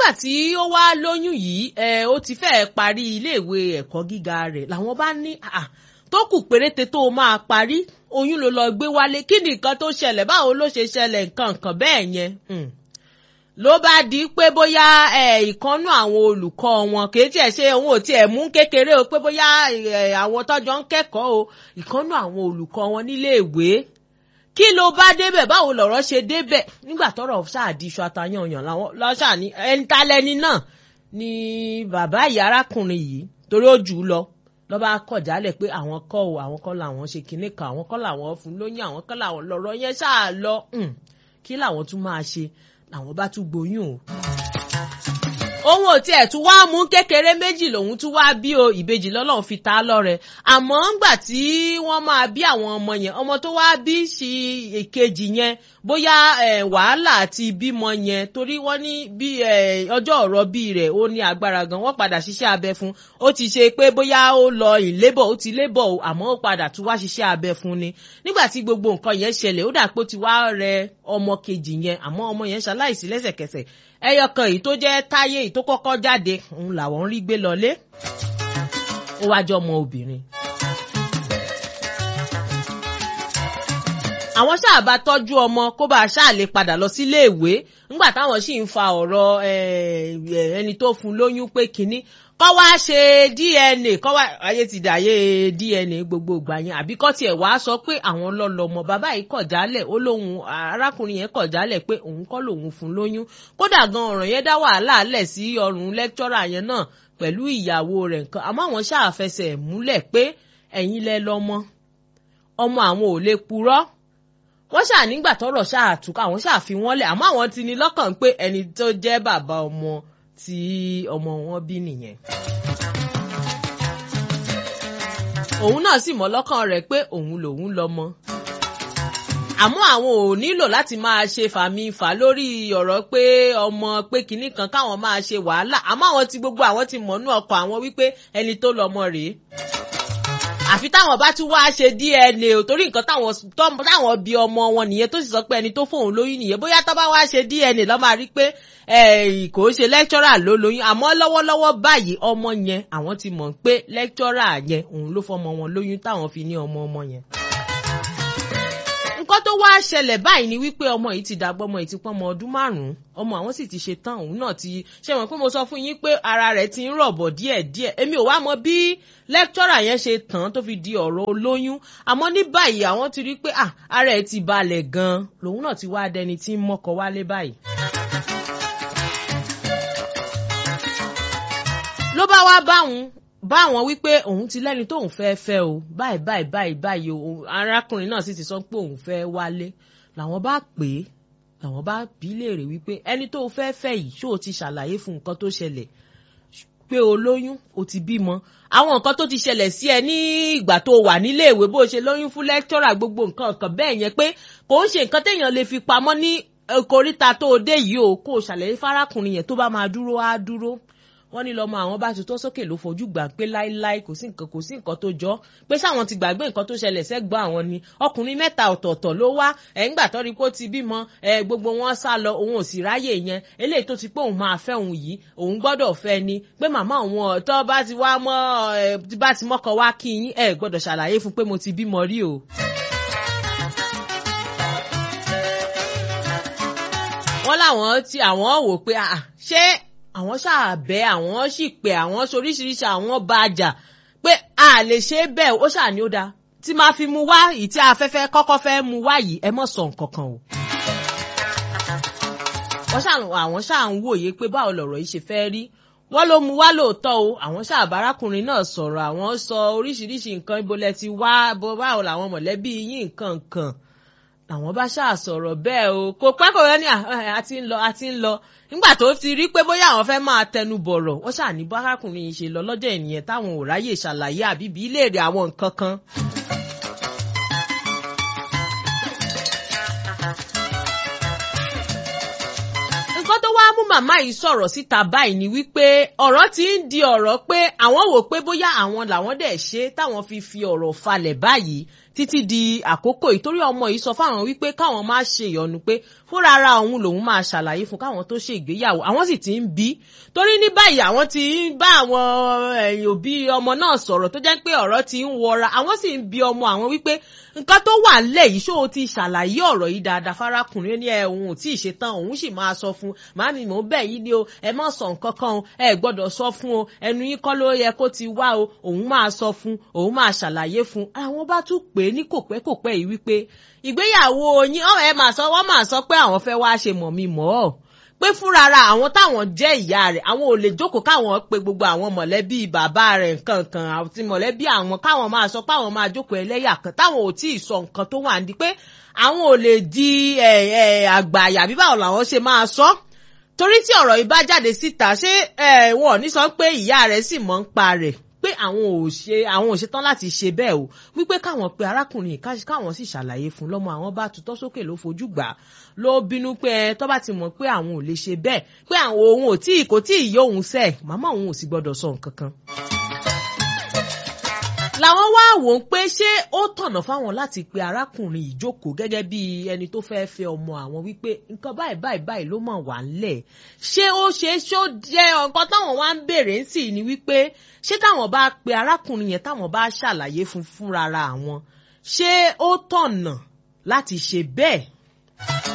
nígbà tí ó wá lóyún yìí ẹ ó ti fẹ́ẹ́ parí iléèwé ẹ̀kọ́ gíga rẹ̀ làwọn bá ní ah, tó kù péréte tó o máa parí oyún ló lọ gbé wálé kí ni nǹkan tó ṣẹlẹ̀ báwo ló ṣe ṣẹlẹ̀ nǹkan nǹkan bẹ́ẹ̀ yẹn Hmm. ló bá di pé bóyá ẹ ìkànnú àwọn olùkọ́ wọn kì í tiẹ̀ ṣe òun ò tiẹ̀ mú kékeré o pé bóyá ẹ, àwọn tọ́jọ́ ń kẹ́kọ̀ọ́ o ìkànnú àwọn olùkọ́ wọn níléèwé kí ló bá débẹ̀ báwo lọ̀rọ̀ ṣe débẹ̀ nígbà tọ́rọ̀ ṣáàdì iṣu atayanyan làwọn lọ́ṣà ní ẹni tálẹ́ni náà ni bàbá ìyá arákùnrin yìí torí ó jù ú lọ lọ́ba kọ̀ jálẹ̀ pé àwọn kọ́ o àwọn kọ́ làwọn ṣe kinní kan àwọn kọ́ làwọn fún lóyún àwọn kọ́ làwọn lọ́rọ̀ yẹn ṣáà lọ Hmm. kí làwọn tún máa ṣe làwọn bá tún gboyún o òun ò tiẹ̀ tún wá mú kékeré méjì lòun tún wá bí o ìbejì lọ́lọ́run fi ta á lọ́rẹ àmọ́ ńgbà tí wọ́n máa bí àwọn ọmọ yẹn ọmọ tó wá bí sí èkejì yẹn bóyá eh, wàhálà àti bímọ yẹn torí wọ́n ní bí eh, ọjọ́ ọ̀rọ̀ bí rẹ̀ ó ní agbára gan wọ́n padà ṣiṣẹ́ abẹ fún ó ti ṣe pé bóyá ó lọ ìlébọ̀ ó ti lébọ̀ o àmọ́ ó padà tún wá ṣiṣẹ́ abẹ fún ni nígbà tí gbogbo nǹkan yẹn ṣẹlẹ̀ ó dà pé ó ti wá rẹ ọmọ kejì yẹn àmọ́ ọmọ yẹn ṣaláìsí lẹ́sẹ̀kẹsẹ̀ ẹyọ kan èyí tó jẹ́ táyé èyí tó kọ́kọ́ jáde òun làwọn ń rí gbé lọlé ó wájú ọmọ obìnrin. àwọn ṣáà bá tọ́jú ọmọ kó bá a ṣáà lè padà lọ sílé ìwé nígbà táwọn sì ń fa ọ̀rọ̀ ẹni tó fún lóyún pé kínní kọ́ wá ṣe dna kọ́ wá ayé ti dàyé dna gbogbo ìgbà yẹn àbí kọ́ tiẹ̀ wá sọ pé àwọn lọ́lọ́mọ bàbá yìí kọ̀ jálẹ̀ ó lóun arákùnrin yẹn kọ̀ jálẹ̀ pé òun kọ́ lòun fún lóyún kódà gan ọ̀ràn yẹn dá wàhálà lẹ̀ sí ọrùn lẹ́kítọ́rà yẹn náà pẹ̀lú ìyàwó rẹ̀ nǹkan àmọ́ àwọn ṣáà fẹsẹ̀ múlẹ̀ pé ẹ̀yin lẹ lọ́mọ ọmọ àwọn ò lè purọ́ wọ́n ṣáà nígbà tọ́rọ̀ ṣáà túká àwọn ṣáà fi wọ́n lẹ̀ àmọ́ àwọn ti ní lọ́kàn pé ẹni tó jẹ́ bàbá ọmọ tí ọmọ wọn bí nìyẹn. òun náà sì mọ̀ lọ́kàn rẹ̀ pé òun lòun lọ́mọ. àmọ́ àwọn ò nílò láti máa ṣe fàmì fà lórí ọ̀rọ̀ pé ọmọ pé kinní kan káwọn máa ṣe wàhálà àmọ́ àwọn ti gbogbo àwọn ti mọ̀nú ọkọ̀ àwọn wípé ẹni tó lọ́mọ rèé àfi táwọn bá tún wá ṣe dna ò torí nǹkan táwọn táwọn bí ọmọ wọn nìyẹn tó sì sọ pé ẹni tó fóun lóyún nìyẹn bóyá tó bá wá ṣe dna lọ́ máa rí pé kò ṣe lẹ́kítọ́rà ló lóyún àmọ́ lọ́wọ́lọ́wọ́ báyìí ọmọ yẹn àwọn ti mọ̀ pé lẹ́kítọ́rà yẹn òun ló fọmọ wọn lóyún táwọn fi ní ọmọ ọmọ yẹn nǹkan tó wá ṣẹlẹ̀ báyìí ni wípé ọmọ yìí ti dàgbọ́ ọmọ yìí ti pọ́n ọmọ ọdún márùn-ún ọmọ àwọn sì ti ṣe tán òun náà ti ṣe wọ́n pé mo sọ fún yín pé ara rẹ̀ ti ń rọ̀bọ̀ díẹ̀díẹ̀ èmi ò wá mọ bí lẹ́kítọ́rà yẹn ṣe tán tó fi di ọ̀rọ̀ olóyún àmọ́ ní báyìí àwọn ti rí pé ara ẹ̀ ti balẹ̀ gan-an lòun náà ti wá dẹni tí ń mọ́kọ wálé báyìí. ló bá wá báwọn bá àwọn wípé òun ti lẹ́ni tóun fẹ́ fẹ́ o báyìí báyìí báyìí báyìí o arákùnrin náà sì ti sọ pé òun fẹ́ wálé làwọn bá pè é làwọn bá bí léèrè wípé ẹni tó fẹ́ fẹ́ yìí ṣó o ti ṣàlàyé fún nǹkan tó ṣẹlẹ̀ pé o lóyún o ti bímọ àwọn nǹkan tó ti ṣẹlẹ̀ sí ẹ ní ìgbà tó wà níléèwé bó ṣe lóyún fún lẹ́kítọ́rà gbogbo nǹkan kan bẹ́ẹ̀ yẹn pé kò ń ṣe nǹkan téèyàn lè fi pamọ́ ní koríta tó o dé yìí o kó o ṣàlàyé fárákùnrin yẹn tó bá máa dúró á dúró wọ́n ní lọ́mọ àwọn bá tutọ́ sókè ló fojú gbà pé láíláí kò sí nǹkan kò sí nǹkan tó jọ pé sáwọn ti gbàgbé nǹkan tó ṣẹlẹ̀ sẹ́gbọ́n àwọn ni ọkùnrin mẹ́ta ọ̀tọ̀ọ̀tọ̀ ló wá ẹ̀ ń gbà tọ́rí pé ó ti bímọ ẹ̀ gbogbo wọn sá lọ òun ò sì ráyè yẹn eléyìí tó ti pé òun máa fẹ́ òun yìí òun gbọ́dọ̀ fẹ́ ni pé màmá òun tó bá ti wá mọ́ ẹ̀ bá ti mọ́kọ wá kí yín ẹ̀ gbọ́dọ̀ ṣàlàyé fún pé mo ti bímọ rí o. wọ́n láwọn tí àwọn wò pé ṣé àwọn ṣàbẹ àwọn sì pé àwọn soríṣiríṣi àwọn bá a jà pé a lè ṣe bẹ́ẹ̀ ó ṣàní ó dáa tí máa fi mu wá yìí tí afẹ́fẹ́ kọ́kọ́ fẹ́ mu wá yìí ẹ mọ̀ sọ nǹkan kan o. wọ́n ṣàwọn àwọn ṣáà ń wòye pé báwo lọ̀rọ̀ yìí ṣe fẹ́ rí wọ́n ló mu wá lóòótọ́ o àwọn ṣàbárákùnrin náà sọ̀rọ̀ àwọn sọ oríṣiríṣi nǹkan ibo lẹ ti wá báwo làwọn mọ̀lẹ́bí yín nǹkan nǹkan làwọn bá ṣáà sọ̀rọ̀ bẹ́ẹ̀ o kò pẹ́ kò rẹ́ ní àti ń lọ àti ń lọ nígbà tó ti rí pé bóyá àwọn fẹ́ máa tẹnu bọ̀rọ̀ wọ́n ṣáà ní bárakùnrin yìí ṣe lọ lọ́jọ́ ènìyàn táwọn ò ráyè ṣàlàyé àbíbí léèrè àwọn nǹkan kan. nǹkan tó wáá mú màmá yìí sọ̀rọ̀ síta báyìí ni wípé ọ̀rọ̀ ti ń di ọ̀rọ̀ pé àwọn wò pé bóyá àwọn làwọn dẹ̀ ṣe táwọn fi fi ọ̀rọ̀ falẹ̀ báyìí títí di àkókò yìí torí ọmọ yìí sọ fáwọn wípé káwọn má ṣe ìyọnu pé fúnra ara òun lòun máa ṣàlàyé fún káwọn tó ṣe ìgbéyàwó àwọn sì ti ń bí torí ní báyìí àwọn ti ń bá àwọn ẹ̀yìn òbí ọmọ náà sọ̀rọ̀ tó jẹ́ pé ọ̀rọ̀ ti ń wọra àwọn sì ń bi ọmọ àwọn wípé nǹkan tó wà nílẹ̀ yìí ṣó o ti ṣàlàyé ọ̀rọ̀ yìí dáadáa fárákùnrin ní ẹ òun ò tí ì ṣetán òun sì máa sọ fún màámi mò ń bẹ̀ yín ni o ẹ má sọ nǹkan kan o ẹ gbọ́dọ̀ sọ fún o ẹnu yín kọ́ ló yẹ kó ti wá o òun máa sọ fún òun máa ṣàlàyé fún àwọn bá tún pè é ní kòpẹ́kòpẹ́ yìí wípé ìgbéyàwó yín ẹ máa sọ wọ́n máa sọ pé àwọn fẹ́ wá ṣe mọ̀ mi mọ́ ọ́ pé fúnra ra àwọn táwọn jẹ́ ìyá rẹ̀ àwọn ò lè jókòó káwọn pe gbogbo àwọn mọ̀lẹ́bí bàbá rẹ̀ nǹkan kan àti mọ̀lẹ́bí àwọn káwọn máa sọ pé àwọn máa jókòó ẹlẹ́yà kan táwọn ò tí ì sọ nǹkan tó wà ní pé àwọn ò lè di àgbà àyà bí báwo làwọn ṣe máa sọ torí tí ọ̀rọ̀ yìí bá jáde síta ṣé wọn ò ní sọ pé ìyá rẹ̀ sì mọ̀ ń pa rẹ̀ pé àwọn ò ṣe àwọn ò ṣetán láti ṣe bẹ́ẹ̀ o wípé káwọn pe arákùnrin káwọn sì ṣàlàyé fún lọ́mọ àwọn bá tutọ́ sókè ló fojú gbà ló bínú pé ẹ tó bá ti mọ̀ pé àwọn ò lè ṣe bẹ́ẹ̀ pé àwọn òun ò tí kò tí ì yó òun sẹ́ẹ̀ màmá òun ò sì gbọ́dọ̀ sọ nǹkan kan làwọn wá wò ó pé ṣé ó tọ̀nà fáwọn láti pe arákùnrin ìjókòó gẹ́gẹ́ bí ẹni tó fẹ́ fẹ́ ọmọ àwọn wípé nǹkan báyìí báyìí báyìí ló mọ̀ wá ńlẹ̀ ṣé ó ṣe ṣó jẹ́ nǹkan táwọn wá ń béèrè ń sì ni wípé ṣé táwọn bá pe arákùnrin yẹn táwọn bá ṣàlàyé fún fúnra àwọn ṣé ó tọ̀nà láti ṣe bẹ́ẹ̀